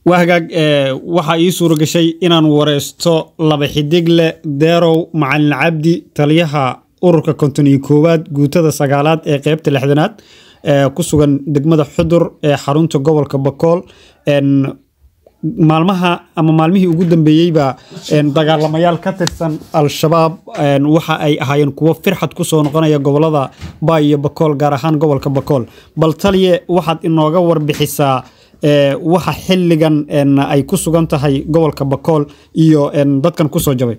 waa hagaag waxaa ii suura gashay inaan wareysto laba xidig leh deerow macalin cabdi taliyaha ururka konton iyo koowaad guutada sagaalaad ee qeybta lixdanaad ku sugan degmada xudur ee xarunta gobolka bakool maalmaha ama maalmihii ugu dambeeyeyba dagaalamayaal ka tirsan al-shabaab waxa ay ahaayeen kuwo firxad kusoo noqonaya gobolada baay iyo bakool gaar ahaan gobolka bakool bal taliye waxaad inooga warbixisaa waxa xilligan ay ku sugan tahay gobolka bakool iyo dadkan kusoo jabay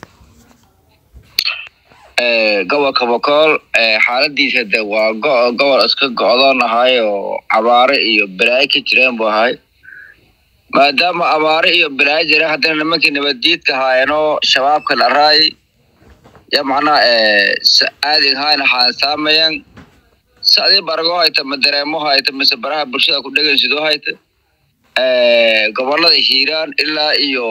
gobolka bakool xaaladiisa de waa gobol iska go-doon ahay oo cabaare iyo balaayo ka jireen buu ahay maadaama abaare iyo balaayo jira haddana nimankii nabaddiidka ahaayeenoo shabaabka la raay ya macnaha aadin hayna xaansaamayan si adii bargo hayta ma dareemo hayta mise baraha bulshada ku dhegan sidoo hayta gobolada hiiraan ilaa iyo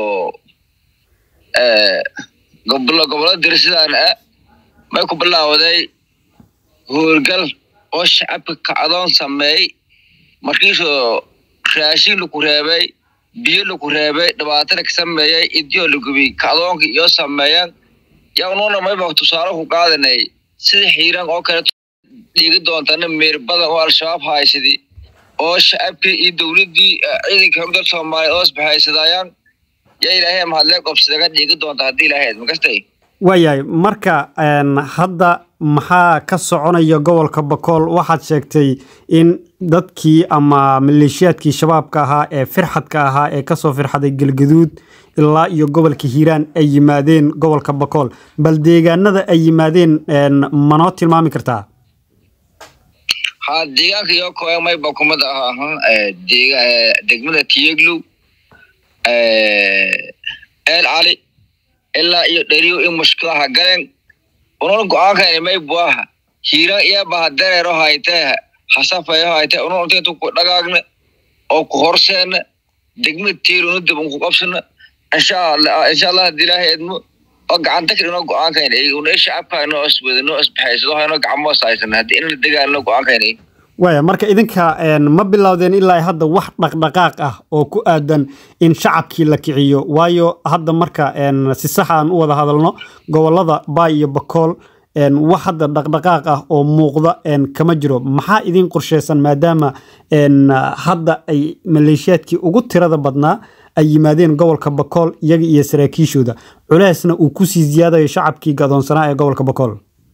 gobolo gobolada dirsidaan ah may ku bilaawday hoolgal oo shacabka kacdoon sameey markiisoo raashin laku reebay biyo laku reebay dhibaatana ka sameeyey idiyo lagubi kacdoonka iyo sameeyan yaa unuuna mayba tusaale ku qaadanay sida xiiraan oo kale dhiigi doontana meer badan oo al-shabaab haysadi oo shacabkii iyo dowladdii ciidanka hogdal soomaaliya oos baxaysadayaan yaa ilaahay mahadlee qobsadaga dhiigi doonta haddii ilaahay makastay waayahay marka hadda maxaa ka soconaya gobolka bakool waxaad sheegtay in dadkii ama maleeshiyaadkii shabaabka ahaa ee firxadka ahaa ee kasoo firxaday galgaduud ilaa iyo gobolka hiiraan ay yimaadeen gobolka bakool bal deegaanada ay yimaadeen manoo tilmaami kartaa ha deegaanka iyo koya mayba kumid ahaa degmada tiyeglow eel cali ilaa iyo dheriyo in mushkilaha galeen unun go-aankani maybu aha hiiraan iyabaha dareero haytee hasafayo haytee unun untintu ku dhagaagna oo ku horseena degmada tiirunu dib unku qabsana insha allah insha allah haddii ilaahay edmo oo gacanta kale inoo go-aankayna una shacabka inoo iswada inoo isbaxaysado inoo gacmo saaysan haddii inla dagaalno go-aankayna waaya marka idinka ma bilowdeen ilaa hadda wax dhaqdhaqaaq ah oo ku aadan in shacabkii la kiciyo waayo hadda marka si sax aan u wada hadalno gobolada baay iyo bakool wax hadda dhaqdhaqaaq ah oo muuqda kama jiro maxaa idin qorsheysan maadaama hadda ay maleeshiyaadkii ugu tirada badnaa ay yimaadeen gobolka bakool iyaga iyo saraakiishooda culeysna uu kusii ziyaadayo shacabkii gadoonsanaa ee gobolka bakool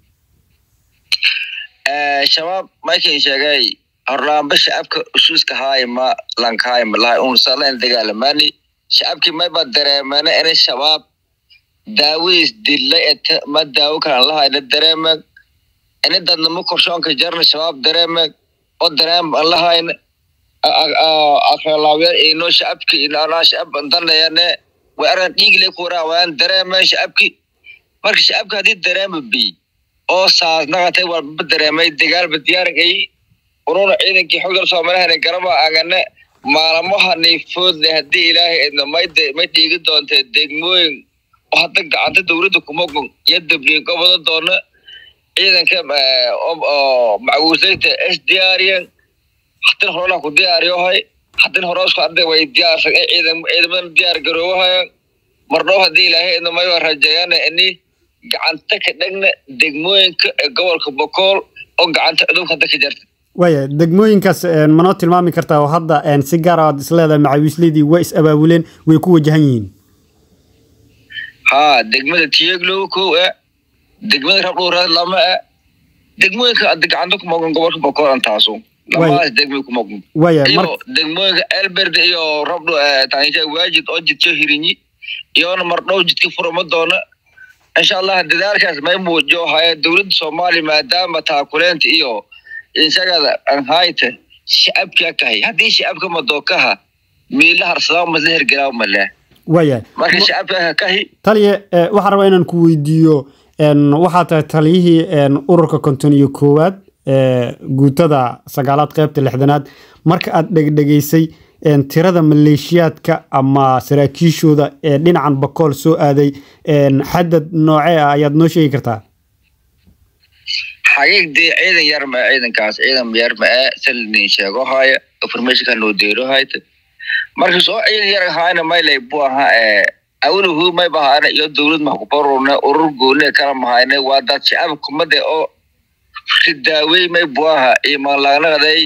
shabaab markin sheegay hornaanba shacabka usuuska haay ma lankaay ma lahay un salan dagaalamaani shacabkii mayba dareemana inay shabaab daawadiis dillay eta ma daawo kalan lahayna dareemag ini dadnamo korshoonka jarna shabaab dareemag oo dareem an lahayna akralaawyaal inoo shacabki inaa shacab danayane way aran dhiigle kuraa waan dareeman shacabki marka shacabka haddii dareema bi oo saasnaqatay walba dareemay dagaalba diyaaragay ununa ciidankii xogdal soomaalihana garaba agane maalmahani foodle haddii ilaahay idna may may dhiigi doontee degmooyin oo hadda gacanta dowladda kumagun iyo dabliin goboda doona ciidanka oo macguusayta s diyaariyan hadin horena ku diyaariyohay hadin horeusku arday way diyaarsan ciidan ciidamadan diyaar garoowahayan mardhow haddii ilaahay idna mayba rajeeyana ini gacanta ka dhegna degmooyinka ee gobolka bakool oo gacanta cudubka hadda ka jarta waaya degmooyinkaas manoo tilmaami kartaa oo hadda si gaar aad isleedahay macawiisleydii way is abaabuleen way ku wajahan yihiin haa degmada tiyeglow kow e degmada rabdhowraad lama e degmooyinka adda gacanta ku mogan gobolka bakool antaasu labadaas degmay ku mogan iyo degmooyinka elberde iyo rabdho tanisha waajid oo jidka hirinyi iyona mardhow jidka furama doona insha allah dadaalkaas may muujiyo haya dowladda soomaaliya maadaama taakuleenta iyo insagada anhayta shacabkaa kahay haddii shacabka madookaha miila harsadaa masla hergelaa male waaya marka shacabkaa kahi taliye waxaan rabaa inaan ku weydiiyo waxaa tahay taliyihii ururka konton iyo koowaad guutada sagaalaad qeybta lixdanaad marka aad dhegdhegaysay tirada maleeshiyaadka ama saraakiishooda ee dhinacan bakool soo aaday xadad noocee ah ayaad noo sheegi kartaa xaqiiqdii ciidan yar ma ciidankaas ciidan yar ma ee salnin sheego haya informationka noo deero hayta marka soo ciil yar ahaana maylay buu ahaa ee awluhu may bahaana iyo dowlad mahkubarurne urur gooni kala mahayne waa dad shacab kumade oo ridaawey may buu ahaa iyo maanlagnaqday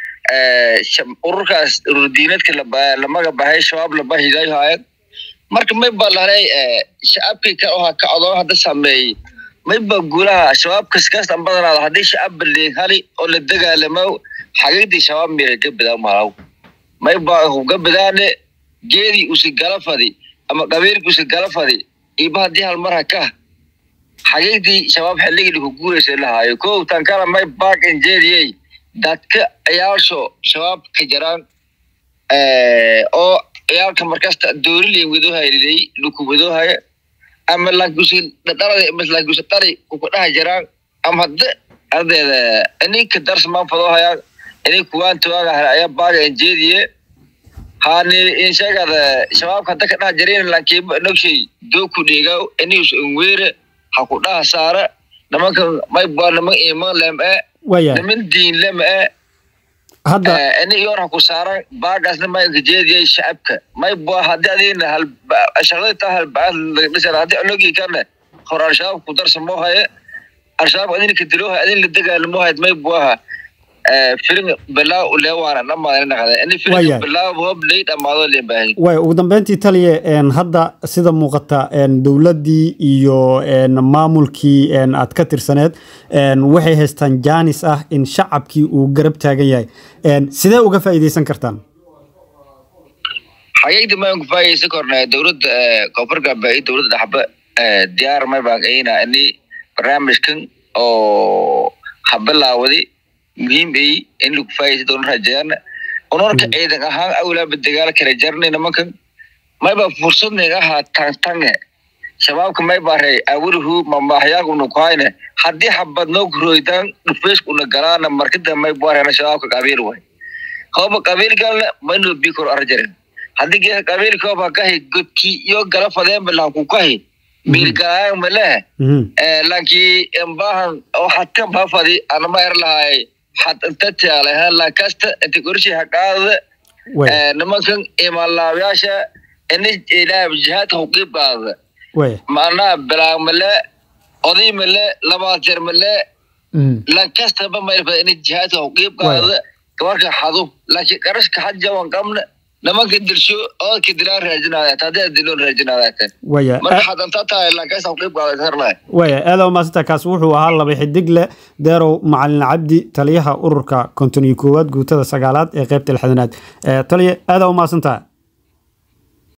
ururkaas urur diinadka lamaga bahay shabaab laba hidaayhaayeen marka may ba lahnay shacabkii ka oha kacdoo hadda sameeyey may ba guulaha shabaab kaskastan badanaada haddii shacab baliig hali oo la dagaalamo xagiidii shabaab miray ka bidaa malaw may ba ka bidaane geedii usi gala fadi ama qabiilkii usi gala fadi iba haddii hal mar haka xagiidii shabaab xilligii laku guuraysa lahaayo kow tan kala may baak injeediyey dadka ciyaalsho shabaab ka jaraan oo ciyaalka markasta doorilen wadohayliday luku wadohaya ama lankusi dhadhalada mas lankusi dhali kuku dhaha jaraan ama hadda ardeeda ininka darsmaan fadohayaan ini kuwaan tuwaaga hela ayaa baaga injeediye hani inshagada shabaabka hadda ka dhaha jarin lankiiba nogshay dooku dhiigaw inius ingweere ha ku dhaha saara nimankan may baa niman iman lem e niman diin lem e hadda ini iyoon ha ku saaran baagaasna maynka jeediyay shacabka may baa haddii adiina hal shaqadii taa halbacaad lagadhisana haddii onogii kana hor al-shabaab ku darsamoo haye al-shabaab adinka diloohay adin la dagaalamo hayd may buaha filim bilaaw leewaana dhamaadani naqda ini filim bilaaw hoob lay dhamaado leen baahay way ugu dambeyntii taliye hadda sida muuqata dowladdii iyo maamulkii aad ka tirsaneed waxay haystaan jaanis ah in shacabkii uu garab taagan yahay sidee uga faa'iidaysan kartaan xaqiiqdii maan ku faa'idaysan kornaa dowladda koonfur galbeed dowladda dhaxba diyaar may baan ayna ini barnaamijkan oo habilaawadi muhiim ay in lagu faa'idaysan doono rajayaana unorka ciidan ahaan awlaaba dagaal kala jarnay nimankan mayba fursadnay ahaa tantange shabaabka may baray awluhu mamaxyaaguna kuhayne haddii xabad noo kuroydaan dhufeeskuna galaana markida may barana shabaabka qabiil way hooba qabiil galna mayno bikor arjarin haddii geeka qabiilkooba kahi godkii iyo gala fadeenba laku kahi miilgalaan male lankii imbahan oo hadkan bafadi anama er lahay had inta tiyaalehan lankasta inta gorshi haqaadada nimankan imaanlaabayaasha ini ilaah jihaadka huqiib qaadada macnaha bilaag male oday male labaad jeer male lankastaba mayrfada ini jihaadka huqiib qaadada gabarka xadu laakiin qarashka had jawan qabna nimanka dilsho oodka dilaan raajinaaya haddii diloon raajinaaya marka xadantaa tahay lankasta huqiib qaadada waya aada umaasanta kaas wuxuu ahaa laba xidig leh deerow macalin cabdi taliyaha ururka konton iyo koowaad guutada sagaalaad ee qaybta lixdanaad taliya aada umaasantaha